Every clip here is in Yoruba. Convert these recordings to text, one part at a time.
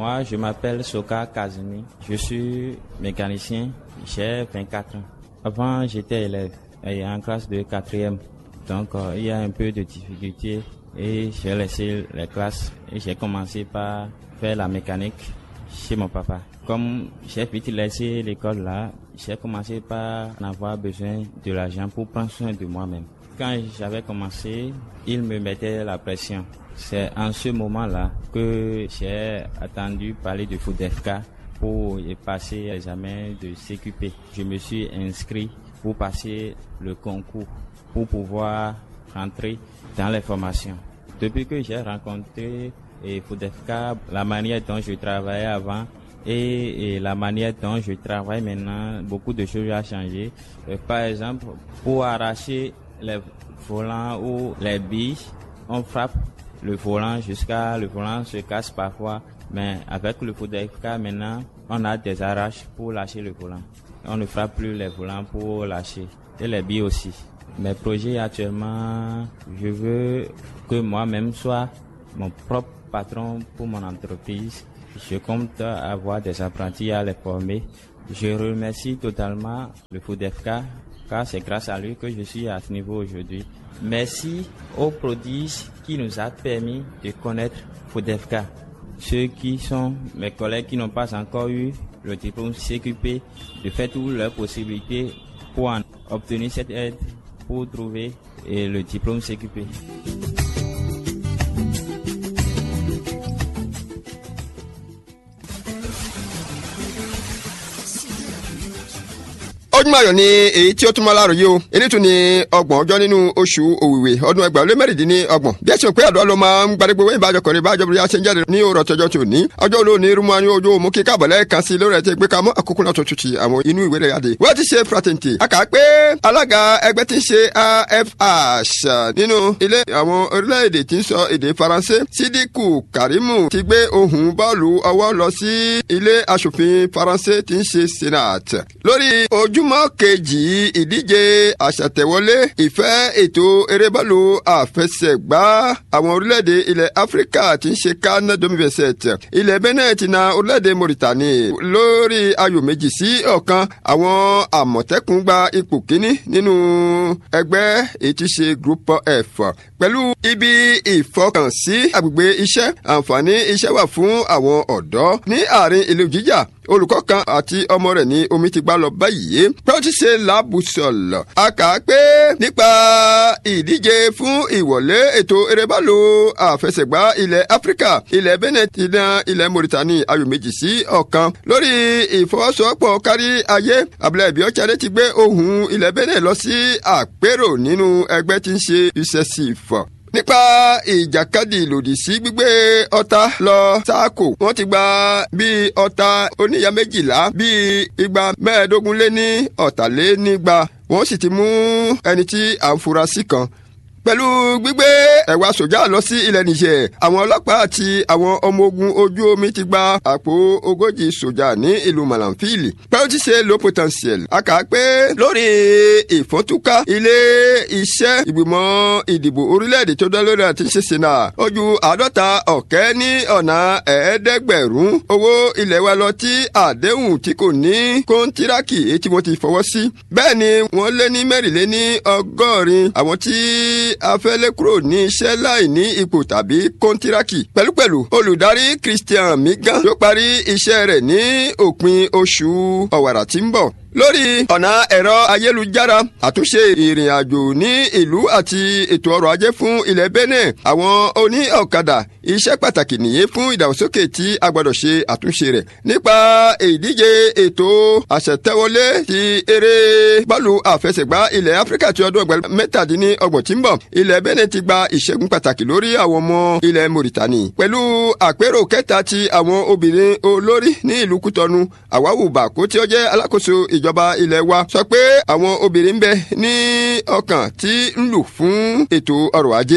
Moi, je m'appelle Soka Kazumi. Je suis mécanicien. J'ai 24 ans. Avant, j'étais élève et en classe de quatrième. Donc, euh, il y a un peu de difficulté et j'ai laissé les classes et j'ai commencé par faire la mécanique chez mon papa. Comme j'ai vite laissé l'école là, j'ai commencé par en avoir besoin de l'argent pour prendre soin de moi-même. Quand j'avais commencé, il me mettait la pression. C'est en ce moment-là que j'ai attendu parler de FUDEFK pour y passer l'examen de CQP. Je me suis inscrit pour passer le concours, pour pouvoir rentrer dans les formations. Depuis que j'ai rencontré et FUDEFK, la manière dont je travaillais avant et, et, la manière dont je travaille maintenant, beaucoup de choses ont changé. Euh, par exemple, pour arracher les volants ou les billes, on frappe le volant jusqu'à le volant se casse parfois. Mais avec le FUDEFK maintenant, on a des arraches pour lâcher le volant. On ne frappe plus les volants pour lâcher. Et les billes aussi. Mes projets actuellement, je veux que moi-même soit mon propre patron pour mon entreprise. Je compte avoir des apprentis à les former. Je remercie totalement le FUDEFK car c'est grâce à lui que je suis à ce niveau aujourd'hui. Merci aux prodiges qui nous a permis de connaître FUDEFK. Ceux qui sont mes collègues qui n'ont pas encore eu le diplôme CQP, de faire toutes leurs possibilités pour en obtenir cette aide pour trouver le diplôme CQP. ojúmọ́ ayọ̀ ni èyí tí ó tún mọ́ láàrọ̀ o èyí tún ni ọgbọ̀n ọjọ́ nínú oṣù òwìwì ọdún ẹgbàá lé mẹ́rìndínlọ́gbọ̀n bí ẹ ṣe pé àdúrà ló máa ń gbadégbé wẹ́yìn bájọ kọrin bájọ bí a ṣe ń jáde ní òrò tọjọ́ tó ní ọjọ́ olóòní irúmọ́ ní ojú òmù kíkà bọ̀lẹ́ kan sí lórí ẹ̀ tí gbé ka mọ́ àkókò náà tó tutù àwọn inú ìwé rẹ̀ yáde wọ́n ti ṣe pratenti a kà á pé alága ẹgbẹ́ tí ń ṣe afh nínú ilé àwọn orílẹ̀-èdè tí ń sọ èdè faransé sídìkù karimu ti gbé ohun bọ́ọ̀lù ọwọ́ lọ sí ilé aṣòfin faransé tí ń ṣe senate lórí ojúmọ́ kejì ìdíje àṣàtẹ̀wọlé ìfẹ́ ètò erébọ́ọ̀lù àfẹsẹ̀gbá àwọn orílẹ̀-èdè ilẹ̀ áfíríkà tí ń ṣe kánà domiveset ilẹ̀ benin ti na orílẹ̀-èdè mauritania lórí ayò méjì sí ọ̀kan àwọn àmọ̀tẹ́kùn gba ipò kíní nínú ẹgbẹ́ èyí tí ṣe group f pẹ̀lú ibi ìfọkànsí agbègbè iṣẹ́ àǹfààní iṣẹ́ wà fún àwọn ọ̀dọ́ ní àárín ìlú jíjà olùkọ́ kan àti ọmọ rẹ̀ ní omi ti gbá lọ báyìí pé ó ti ṣe làbùsọ̀lọ̀ a kà á pé nípa ìdíje fún ìwọlé ètò erébálò àfẹsẹ̀gbá ilẹ̀ áfíríkà ilẹ̀ benin ti na ilẹ̀ mauritania ayò méjì sí ọ̀kan lórí ìfọwọ́sowọ́pọ̀ kárí ayé abúlé ìbí ọ̀chadé ti gbé ohùn ilẹ̀ benin lọ sí àpérò nínú ẹgbẹ́ tí ń ṣe ucesif nípa ìjàkadì lòdì sí gbígbé ọta lọ sáàkò wọn ti gba bíi ọta oníyà méjìlá bíi igba mẹ́ẹ̀ẹ́dógún lé ní ọ̀tàlénígba wọ́n sì ti mú ẹni tí à ń fura sí kan pẹ̀lú gbígbé ẹ̀wà sójà lọ sí ilẹ̀ nìjẹ̀ àwọn ọlọ́pàá àti àwọn ọmọ ogun ojú omi ti gba àpò ogójì sójà ní ìlú malanfili pẹ̀lú ti ṣe low potential a kà á pé lórí ìfọ́túká ilé iṣẹ́ ìgbìmọ̀ ìdìbò orílẹ̀-èdè tó dá lórí àti ṣe sena ojú àádọ́ta ọ̀kẹ́ ní ọ̀nà ẹ̀ẹ́dẹ́gbẹ̀rún owó ilẹ̀ wa lọ tí àdéhùn tí kò ní kọ́ńtíráàkì èyí tí wọ́n ti fọwọ́ sí bẹ́ẹ̀ ni wọ́n lé ní mẹ́rìnléní ọgọ́rin àwọn tí afẹ́lẹ́ kúrò ní iṣẹ́ láì ní ipò tàbí kọ́ńtíráàkì. pẹ̀lúpẹ̀lú olùdarí christian migan yóò parí iṣẹ́ rẹ̀ ní òpin oṣù ọ̀wàrà tí ń bọ̀ lórí ọ̀nà ẹ̀rọ ayélujára àtúnṣe ìrìn àjò ní ìlú àti ètò ọrọ̀ ajé fún ilẹ̀ benin àwọn oní ọ̀kadà iṣẹ́ pàtàkì nìyẹn fún ìdàgbàsókè tí a gbọ́dọ̀ ṣe àtúnṣe rẹ̀ nípa ìdíje ètò àṣetẹ́wọlé ti eré bọ́ọ̀lù àfẹsẹ̀gbá ilẹ̀ áfíríkà ti ọdún ọgbà mẹ́tàdínlọ́gbọ̀n tí ń bọ̀ ilẹ̀ benin ti gba ìṣẹ́gun pàtàkì lórí àwọn ọmọ ilẹ̀ mauritani pẹ̀lú àpérò kẹta ti àwọn obìnrin olórí ní ìlú kútọ́nu àwáwù bàkó tí ó jẹ́ alákòóso ìjọba ilẹ̀ wa sọ pé àwọn obìnrin ń bẹ ní ọkàn tí ń lù fún ètò ọrọ̀ ajé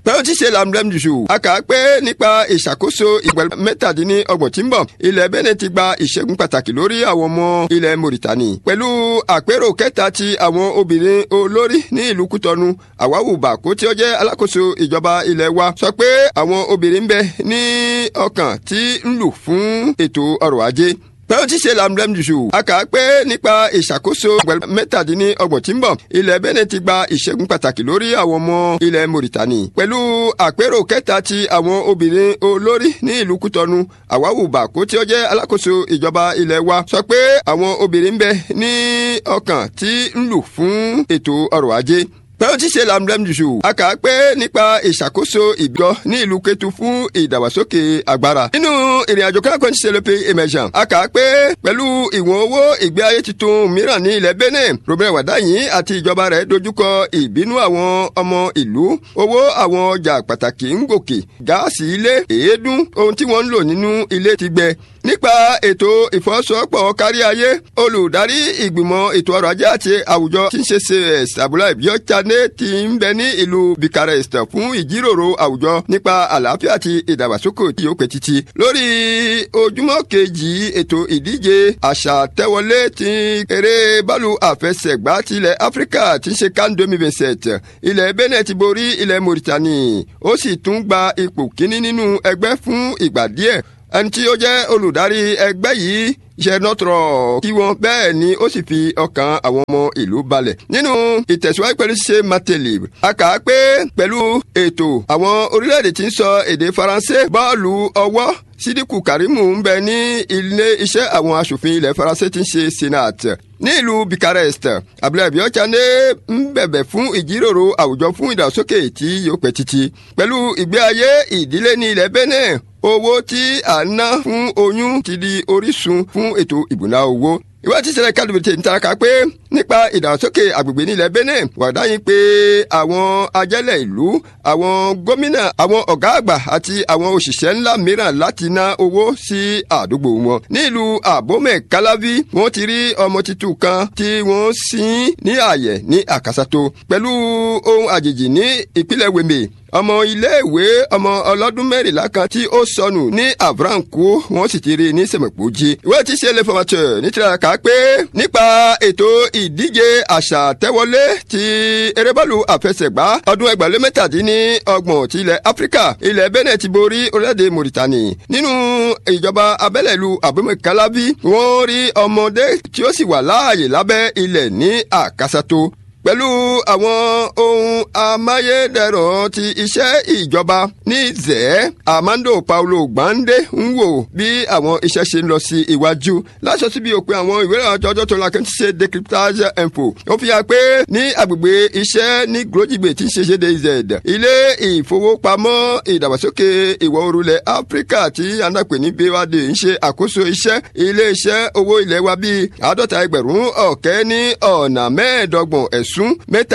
pẹ̀lú tí ṣe lamdem jù a kà á pé nípa ìṣàkóso ìgbẹ́ mẹ́tàdínlọ́gbọ̀n tí ń bọ̀ ilẹ̀ Benin ti gba ìṣẹ́gun pàtàkì lórí àwọn ọmọ ilẹ̀ Mauritani pẹ̀lú àpérò kẹta ti àwọn obìnrin olórí ní ìlú Kútọ́nù àwáwù bàkó tí ó jẹ́ alákòóso ìjọba ilẹ̀ wa sọ pé àwọn obìnrin ń bẹ ní ọkàn tí ń lù fún ètò ọrọ̀ ajé pẹ̀lú tí ṣe lamdem jù a kà á pé nípa ìṣàkóso mẹ́tàdínlọ́gbọ̀n tí ń bọ̀ ilẹ̀ Benin ti gba ìṣẹ́gun pàtàkì lórí àwọn ọmọ ilẹ̀ Mauritani pẹ̀lú àpérò kẹta ti àwọn obìnrin olórí ní ìlú Kútọ́nù àwáwù bàkó tí ó jẹ́ alákòóso ìjọba ilẹ̀ wa sọ pé àwọn obìnrin ń bẹ ní ọkàn tí ń lù fún ètò ọrọ̀ ajé pẹ̀lú tí ṣe lamdem jù a kà á pé nípa ìṣàkóso ìbíọ́ ní ìlú Kétu fún ìdàgbàsókè agbára. nínú ìrìnàjò káàkiri ti ṣe lópe emergent a kà á pé pẹ̀lú ìwọ̀n owó ìgbé ayé tuntun mìíràn ní ilẹ̀ Benin Robert Wadayin àti ìjọba rẹ̀ dojúkọ ìbínú àwọn ọmọ ìlú owó àwọn ọjà pàtàkì ń gòkè gáàsì ilé èédú ohun tí wọ́n ń lò nínú ilé ti gbẹ nípa ètò ìfọwọ́sowọ́pọ̀ kárí ayé olùdarí ìgbìmọ̀ ètò ọrọ̀ ajé àti àwùjọ tí ń ṣe cs abúlé ìbíọ́chané ti ń bẹ ní ìlú Bucharest fún ìjíròrò àwùjọ nípa àlàáfíà àti ìdàgbàsókè tí ó pẹ́ títí lórí ojúmọ́ kejì ètò ìdíje àṣà tẹ́wọlé ti eré bọ́ọ̀lù àfẹsẹ̀gbá tilẹ̀ Áfíríkà tí ń ṣe CAN 2027 ilẹ̀ Benin ti borí ilẹ̀ Mauritania ó sì tún gba ipò kíní nínú ẹgbẹ́ fún ìgbà díẹ̀ ẹni tí ó jẹ́ olùdarí ẹgbẹ́ yìí ṣe nọ́tọ̀rọ̀ kí wọ́n bẹ́ẹ̀ ni ó sì fi ọkàn àwọn ọmọ ìlú balẹ̀. nínú ìtẹ̀síwájú pẹ̀lú ṣe mateli a kà á pé pẹ̀lú ètò àwọn orílẹ̀-èdè tí ń sọ èdè faransé bọ́ọ̀lù ọwọ́ sídìkù karimu ń bẹ ní ilé iṣẹ́ àwọn aṣòfin ilẹ̀ faransé tí ń ṣe senate ní ìlú Bucharest abúlé abiyochane ń bẹ̀bẹ̀ fún ìjíròrò àwùjọ fún ìdàgbàsókè tí yóò pẹ́ títí pẹ̀lú ìgbé ayé ìdílé ní ilẹ̀ Benin owó tí a ná fún oyún ti di orísun fún ètò ìbùná owó ìwádìí ìṣẹ̀lẹ̀ kálíbìtì ń taraka pé nípa ìdàgbàsókè àgbègbè nílẹ̀ Benin wàdáyìn pé àwọn ajẹ́lẹ̀ ìlú àwọn gómìnà àwọn ọ̀gá àgbà àti àwọn òṣìṣẹ́ ńlá mìíràn láti ná owó sí àdúgbò wọn. nílùú àbómẹ̀ kálábí wọ́n ti rí ọmọ tuntun kan tí wọ́n sin ní ààyè ní àkàsàtò pẹ̀lú ohun àjèjì ní ìpínlẹ̀ wèmè ọmọ iléèwé ọmọ ọlọ́dún mẹ́rìnlá kan tí ó sọnù ní avranko wọ́n sì ti rí ní sẹ̀mẹ̀pọ̀jì. ìwé tí ṣe lè fọmọtò nítorí ká pé nípa ètò ìdíje àṣà tẹ́wọlé ti erébọ́ọ̀lù àfẹsẹ̀gbá ọdún ẹgbàlẹ́ mẹ́tàdínní ọgbọ̀n ti ilẹ̀ áfíríkà ilẹ̀ Benin ti borí orílẹ̀-èdè Mauritani nínú ìjọba abẹ́lẹ̀ ìlú abomekalabi wọ́n rí ọmọdé tí ó sì wà láàyè lábẹ́ ilẹ̀ ní àkàsàtò pẹ̀lú àwọn ohun amáyédẹrùn ti iṣẹ́ ìjọba ní zẹ́ Armando Paulo Gbande ń wò bí àwọn iṣẹ́ ṣe ń lọ sí iwájú láṣọ síbi òpin àwọn ìwé ìrìnàjò ọjọ́ tó la kẹ́ ń ṣe decryptage info ó fi hàn pé ní agbègbè iṣẹ́ ní grojigbe tí ń ṣe ṣe dz ilé ìfowópamọ́ ìdàgbàsókè ìwọ̀ oòrùlẹ̀ Áfíríkà tí anápè ní BOAD ń ṣe àkóso iṣẹ́ ilé iṣẹ́ owó ilẹ̀ wa bíi àádọ́ta ẹgbẹ̀rún ọ̀kẹ́ ní ọ̀nà mẹ́ẹ̀ẹ́dọ́gbọ̀n ẹ̀sùn ẹ̀sùn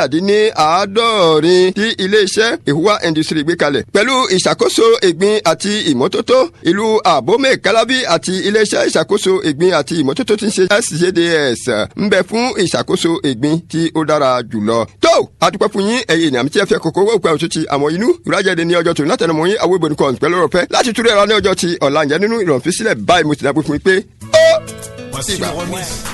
mẹ́tàdínláàádọ́rin tí iléeṣẹ́ ìhùwà industry gbé kalẹ̀. pẹ̀lú ìṣàkóso ìgbín àti ìmọ́tótó ìlú àbómẹ̀ kálábí àti iléeṣẹ́ ìṣàkóso ìgbín àti ìmọ́tótó tí ń ṣe SJDS ń bẹ fún ìṣàkóso ìgbín tí ó dára jùlọ. tó àdúpẹ́ fún yín ẹ̀yin ènìyàn tí ẹ fẹ́ kókó owó ìpẹ́ òtútù àwọn inú ìrájẹ́de ní ọjọ́ tó látẹnumọ́ yín àwọn ìbòdì kan pẹ̀lú ọ̀rọ̀ fẹ́ láti túrú ẹ̀rọ ní ọjọ́ ti ọ̀la ǹjẹ́ nínú ìrọ̀físílẹ̀ báyìí mo ti dábò fún yín pé ó. Voici une remise.